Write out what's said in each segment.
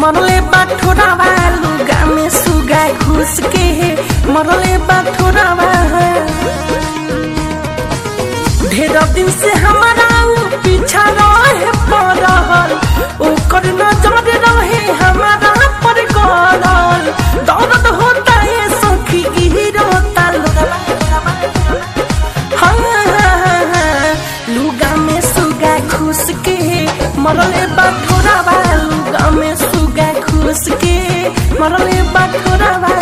मरले बाठोरावा लुगा में सुगा घुस के मरले बाठोरावा ढेर दिन से हमारा ऊ पीछा रहे पड़ल ओकर नजर रहे हमारा पर गड़ल दर्द होता है सखी गिरता हाँ, हाँ, हाँ, लुगा में सुगा घुस के मरले बाठोरावा लुगा में सुगा घुस के मरले बाठोरावा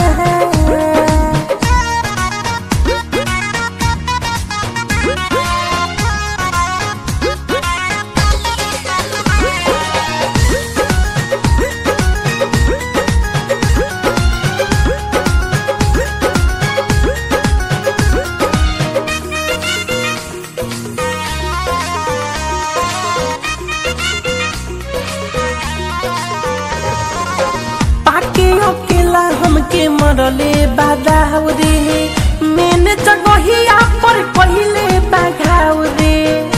पाके अकेला हमके मरले बादाव रे मैंने जगहिया पर पहिले बाघाव रे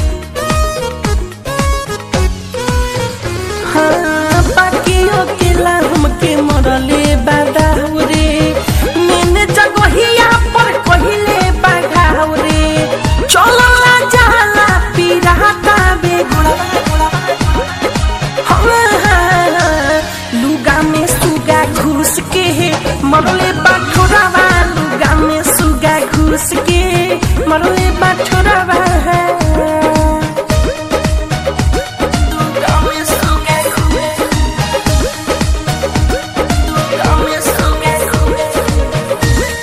हाँ पाके अकेला हमके मरले बादाव रे मैंने जगहिया पर पहिले बाघाव रे चलला जाला पिराता बेगुड़ा लुगा में सुगा घुस के मरले बाठोरावा लुगा में सुगा घुस के मरले बाठोरावा लुगा में सुगा घुस लुगा में सुगा घुस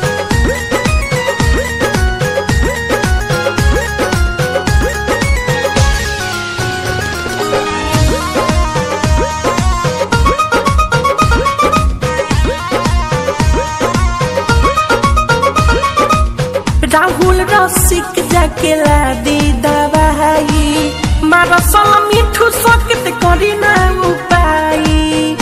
राहुल रसिक जाके ला दी दवाई मारा सल मिठू सकत करी ना उपाई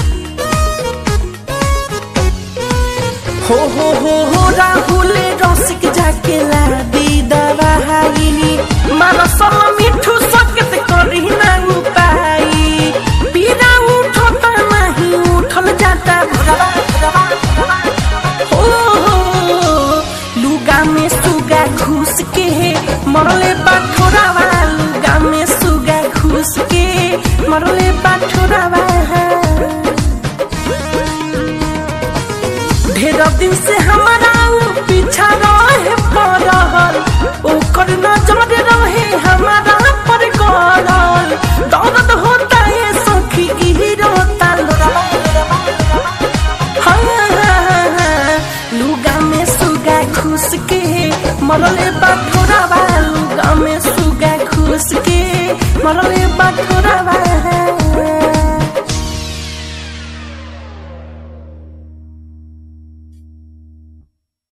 हो हो हो हो राहुल रसिक जाके ला दी दवाई मारा सल मिठू सकत करी ना उपाई पीरा उठता नहीं उठल जाता भरवा हो लुगा में सुगा घुस के मरले बाठोरावा लुगा में सुगा घुस के मरले बाठोरावा ढेर दिन से हमारा ऊ पीछा रहे पड़ल ओकर नजर रहे हमारा पर गड़ल दर्द होता है सखी गिरता हाँ, हाँ, हाँ, लुगा में सुगा घुस के मरले बाठोरावा लुगा में सुगा घुस के मरले बाठोरावा